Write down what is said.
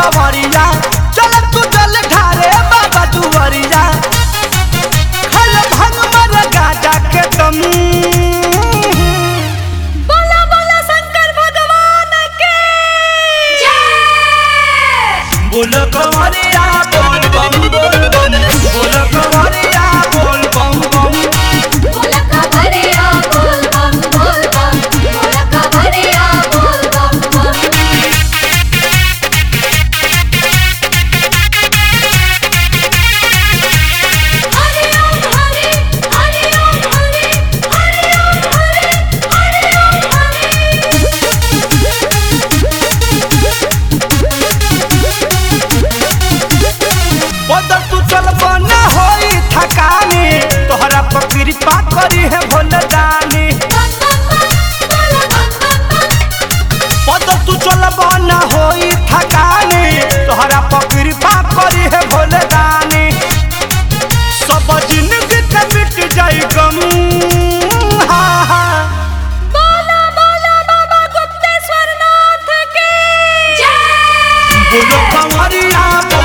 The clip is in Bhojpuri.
कवरिया चल तू जल ढारे बाबा दुवरिया खल भंग मर गाजा के दम बोला बोला शंकर भगवान के जय बोल कवरिया बोल बम बोल बम बोल कवरिया बोल बम बम बोला कवरिया बोल बम बोल बम बोला कवरिया बोल बम बम हरि ओम हरि हरि ओम हरि हरि ओम हरि हरि ओम हरि बदल तू चल बना होई थकानी तोहरा पर कृपा करी है भोलदानी बदल तू चल बना होई थकानी तोहरा पर कृपा करी है भोलदानी सब जिंदगी के मिट जाई गम हा हा बोला बोला बाबा गुप्तेश्वर नाथ की जय बोलो कमरिया